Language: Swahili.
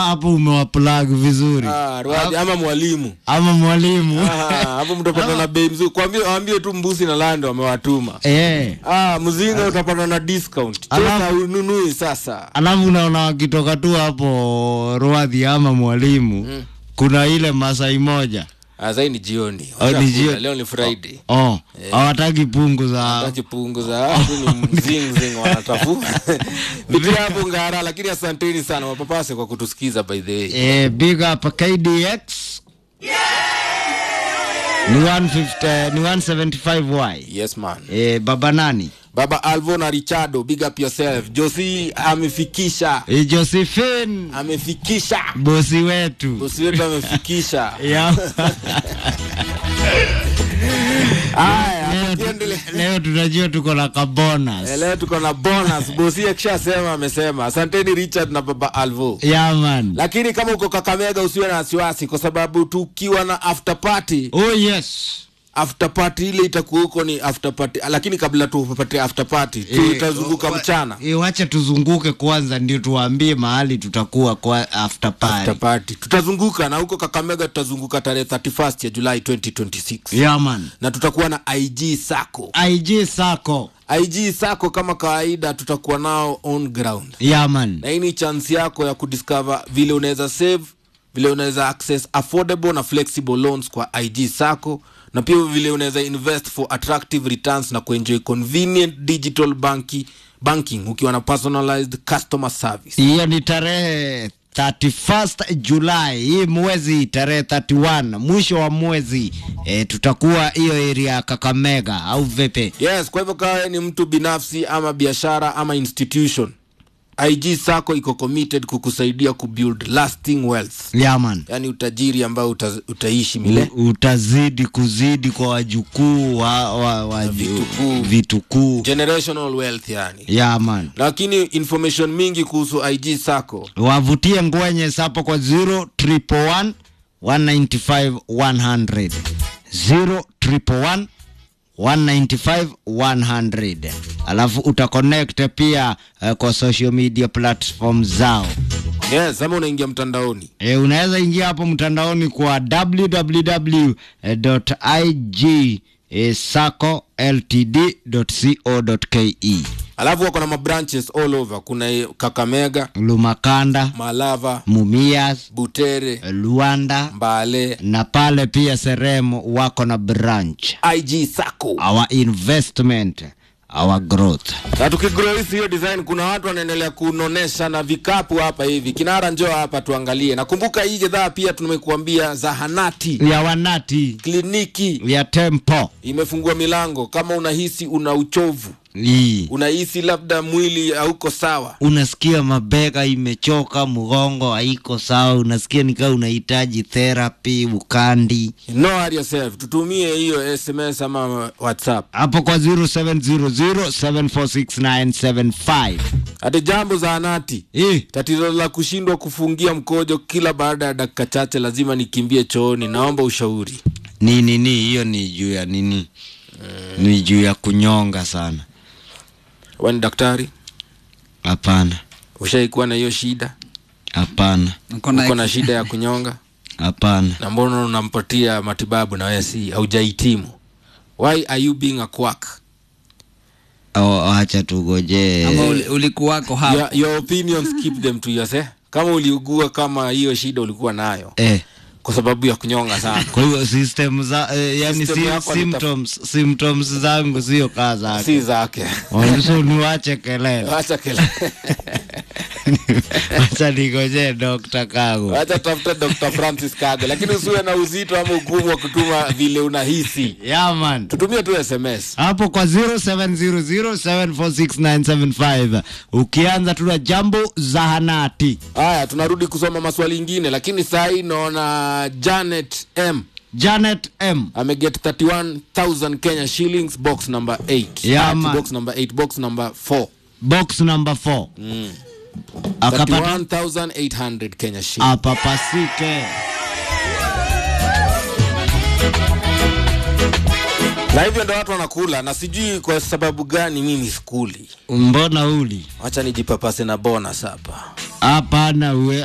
hapo umewaplug vizuri Ah, Ruadi, ama mwalimu ama mwalimu Ah, hapo mtapata na bei mzuri kwambie waambie tu mbusi na lando wamewatuma eh. ah, mzinga utapata na discount Alafu- tena ununui sasa alafu unaona wakitoka tu hapo ruadhi ama mwalimu kuna ile masai moja ah, sai ni jioni Oh, ni Washakula, jioni. leo ni friday oh hawataki pungu za Taki punguza tu ni mzingzing wanatafu pitia hapo ngara lakini asanteni sana wapapase kwa kutusikiza by the way eh, big up KDX ni 150 ni 175y yes man eh, baba nani baba alvo na richardo big up yourself josi amefikisha eh, Josephine amefikisha bosi wetu bosi wetu amefikisha yeah. haya leo, tukiendelea leo tunajua tuko na kabonus Eh, leo tuko na bonus bosi akishasema amesema asanteni richard na baba alvo yeah, man. lakini kama uko kakamega usiwe na wasiwasi kwa sababu tukiwa na after party oh yes after party ile itakuwa huko ni after party lakini kabla tupate after party Eh, tutazunguka wa- mchana eh, wacha tuzunguke kwanza ndio tuwaambie mahali tutakuwa kwa after party. after party tutazunguka na huko kakamega tutazunguka tarehe 31 ya julai 2026 Yeah, man. na tutakuwa na ig sako IG Sako. ig sako kama kawaida tutakuwa nao on ground Yeah, man. na hii ni chance yako ya kudiscover vile unaweza save vile unaweza access affordable na flexible loans kwa ig sako na pia vile unaweza invest for attractive returns na kuenjoy convenient digital banki, banking ukiwa na personalized customer service hiyo ni tarehe 31st Julai, hii mwezi tarehe 31 mwisho wa mwezi e, tutakuwa hiyo area ya Kakamega au vipi? yes kwa hivyo kawe ni mtu binafsi ama biashara ama institution ig sako iko committed kukusaidia kubuild lasting wealth Yeah, man. yaani utajiri ambao uta, utaishi milele U- utazidi kuzidi kwa wajukuu wa, wa, wa vitukuu. vitukuu. generational wealth yani Yeah, man. lakini information mingi kuhusu ig sako wavutie ngwenye sapo kwa 0 1 195 100 0 1 195 100 alafu utaconnect pia uh, kwa social media platform zao yes ama unaingia mtandaoni e, unaweza ingia hapo mtandaoni kwa www.igsacoltd.co.ke alafu wako na mabranches all over kuna kakamega lumakanda malava mumias butere luanda mbale na pale pia seremo wako na branch ig sako our investment our growth na tukigrowisi hiyo design kuna watu wanaendelea kunonesha na vikapu hapa hivi kinara njoo hapa tuangalie nakumbuka hii gedhaa pia tumekuambia zahanati ya wanati kliniki ya tempo imefungua milango kama unahisi una uchovu Ii. unahisi labda mwili hauko sawa unasikia mabega imechoka mgongo haiko sawa unasikia nikaa unahitaji therapy ukandi no hurry yourself tutumie hiyo sms ama whatsapp hapo kwa 0700746975 hati jambo zahanati Ii. tatizo la kushindwa kufungia mkojo kila baada ya dakika chache lazima nikimbie chooni naomba ushauri ni nini hiyo ni juu ya nini ni juu ya kunyonga sana wani daktari hapana ushaikuwa na hiyo shida hapana uko na shida ya kunyonga hapana na mbona unampatia matibabu na wewe si haujahitimu why are you being a quack Oh, acha tugojee ama uli- ulikuwako hapo your, your opinions keep them to yourself kama uliugua kama hiyo shida ulikuwa nayo eh. kwa sababu ya kunyonga sana kwa hiyo system za eh, yani System sim, yako ni symptoms symptoms zangu sio kaa zake si zake so niwache kelele wacha kele acha nigojee dokta kago wacha tafuta dr francis kago lakini usiwe na uzito ama ugumu wa kutuma vile unahisi yaman tutumie tu sms hapo kwa 0700746975 ukianza tuna jambo zahanati haya tunarudi kusoma maswali ingine lakini saa hii naona janet m janet m ameget 31000 kenya shillings box number 8 Yeah, Ati man. box number 8 box number 4 box number 4 akapata 31800 kenya shillings apapasike na hivyo ndo watu wanakula na sijui kwa sababu gani mimi skuli mbona uli wacha nijipapase na bonus hapa hapana we